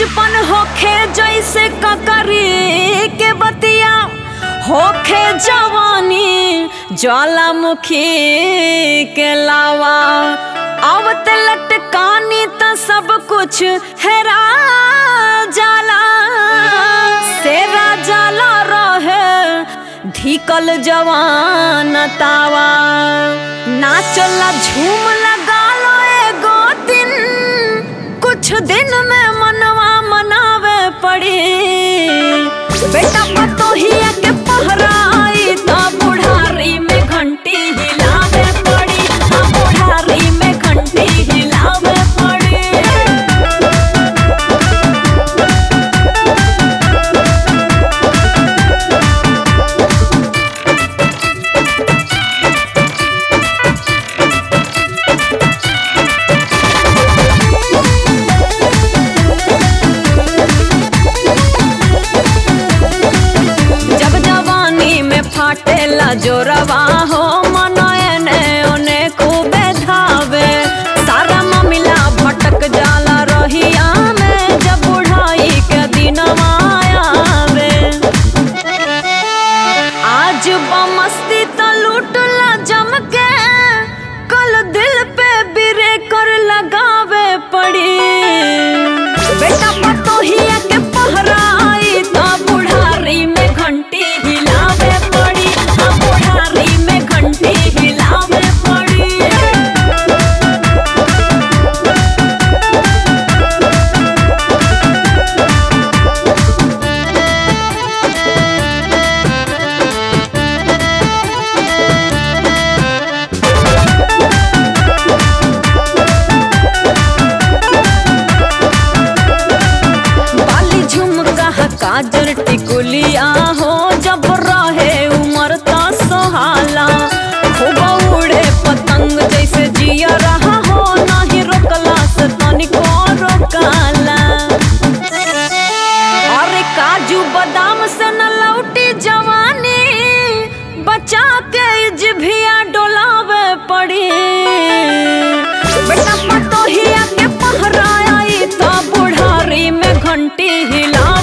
बचपन होखे जैसे ककरी के बतिया होखे जवानी ज्वालामुखी के लावा आवत लटकानी त सब कुछ हेरा जाला सेरा जाला रहे धिकल जवान तावा नाचला झूम लगा लो एगो दिन कुछ दिन में मनवा मनावे पड़ी बेटा पतोहिया के पहरा आई त बुढ़ारी में घंटी हिलावे पड़ी हाँ, बुढ़ारी में घंटी हिलावे पड़ी जब जवानी में फाटेला जोरवा हो मनयने ओने खूबे धावे सारा मामला भटक जाला रहिया में जब बुढ़ाई के दिनवा आवे आज बमस्ती तो लूटला जम के कल दिल पे बिरे कर लगावे पड़ी बेटा पतोहिया के पहरा आई तो बुढ़ारी में घंटी हिलावे पड़ी हाँ, बुढ़ारी में घंटी हिलावे पड़ी बाली झुमका काजर टिकुलिया हो जब रहे उमर ता सोहाला खूब उड़े पतंग जैसे जिया रहा हो नाही रोकला से तनिको रोकाला अरे काजू बादाम से न लौटी जवानी बचा के जिभिया डोलावे पड़ी बेटा पतोहिया के पहरा आई तो बुढ़ारी में घंटी हिला